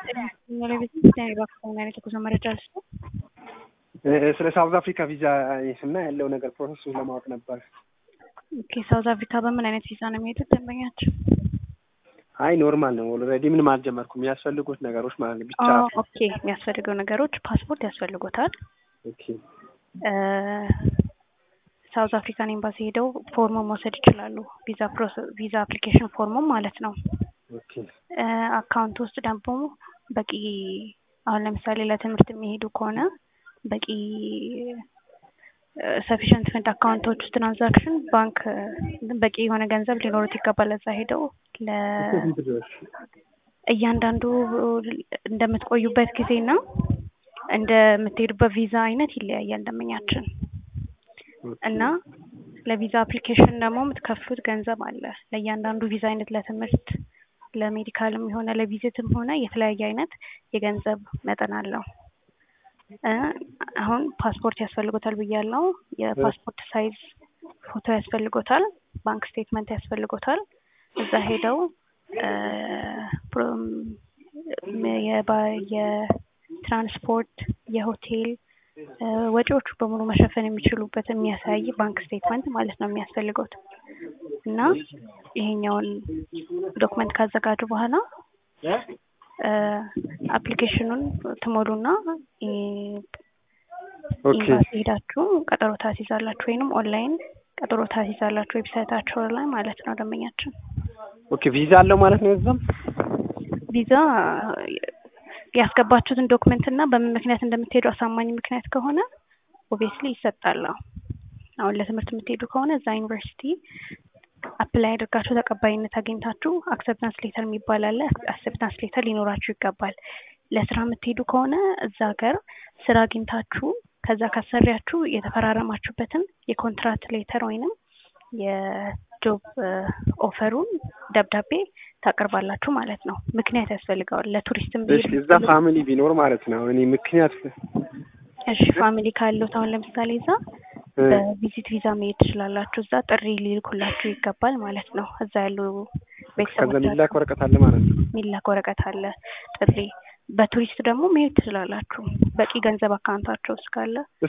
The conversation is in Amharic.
የጉዞ መረጃ ልስጥ። ስለ ሳውዝ አፍሪካ ቪዛ እና ያለው ነገር ፕሮሰሱን ለማወቅ ነበር። ኦኬ ሳውዝ አፍሪካ በምን አይነት ቪዛ ነው የሚሄዱት ደንበኛቸው? አይ ኖርማል ነው። ኦልሬዲ ምንም አልጀመርኩም። የሚያስፈልጉት ነገሮች ማለት ነው ብቻ። ኦኬ የሚያስፈልገው ነገሮች ፓስፖርት ያስፈልጎታል። ኦኬ ሳውዝ አፍሪካን ኤምባሲ ሄደው ፎርሞ መውሰድ ይችላሉ። ቪዛ ፕሮሰስ ቪዛ አፕሊኬሽን ፎርሙም ማለት ነው። ኦኬ አካውንት ውስጥ ደግሞ በቂ አሁን ለምሳሌ ለትምህርት የሚሄዱ ከሆነ በቂ ሰፊሽንት ፈንድ አካውንቶች ውስጥ ትራንዛክሽን ባንክ በቂ የሆነ ገንዘብ ሊኖሩት ይገባል። እዛ ሄደው ለ እያንዳንዱ እንደምትቆዩበት ጊዜና እንደምትሄዱበት ቪዛ አይነት ይለያያል ደንበኛችን እና ለቪዛ አፕሊኬሽን ደግሞ የምትከፍሉት ገንዘብ አለ። ለእያንዳንዱ ቪዛ አይነት ለትምህርት፣ ለሜዲካልም የሆነ ለቪዚትም ሆነ የተለያየ አይነት የገንዘብ መጠን አለው። አሁን ፓስፖርት ያስፈልጎታል ብያለው። የፓስፖርት ሳይዝ ፎቶ ያስፈልጎታል። ባንክ ስቴትመንት ያስፈልጎታል። እዛ ሄደው የትራንስፖርት፣ የሆቴል ወጪዎቹ በሙሉ መሸፈን የሚችሉበት የሚያሳይ ባንክ ስቴትመንት ማለት ነው የሚያስፈልገውት እና ይሄኛውን ዶክመንት ካዘጋጁ በኋላ አፕሊኬሽኑን ትሞሉና ኢምባሲ ሄዳችሁ ቀጠሮ ታስይዛላችሁ፣ ወይንም ኦንላይን ቀጠሮ ታስይዛላችሁ ዌብሳይታቸው ላይ ማለት ነው። ደንበኛችን ኦኬ ቪዛ አለው ማለት ነው። እዛም ቪዛ ያስገባችሁትን ዶክመንት እና በምን ምክንያት እንደምትሄዱ አሳማኝ ምክንያት ከሆነ ኦብቪየስሊ ይሰጣል። አሁን ለትምህርት የምትሄዱ ከሆነ እዛ ዩኒቨርሲቲ አፕላይ አድርጋችሁ ተቀባይነት አግኝታችሁ አክሰፕታንስ ሌተር የሚባል አለ። አክሰፕታንስ ሌተር ሊኖራችሁ ይገባል። ለስራ የምትሄዱ ከሆነ እዛ ሀገር ስራ አግኝታችሁ ከዛ ካሰሪያችሁ የተፈራረማችሁበትን የኮንትራት ሌተር ወይንም የጆብ ኦፈሩን ደብዳቤ ታቀርባላችሁ ማለት ነው። ምክንያት ያስፈልገዋል። ለቱሪስትም እዛ ፋሚሊ ቢኖር ማለት ነው። እኔ ምክንያት እሺ ፋሚሊ ካለው አሁን ለምሳሌ እዛ በቪዚት ቪዛ መሄድ ትችላላችሁ። እዛ ጥሪ ሊልኩላችሁ ይገባል ማለት ነው። እዛ ያሉ ቤተሰቦች ከዛ የሚላክ ወረቀት አለ ማለት ነው። የሚላክ ወረቀት አለ ጥሪ። በቱሪስት ደግሞ መሄድ ትችላላችሁ። በቂ ገንዘብ አካውንታቸው ውስጥ ካለ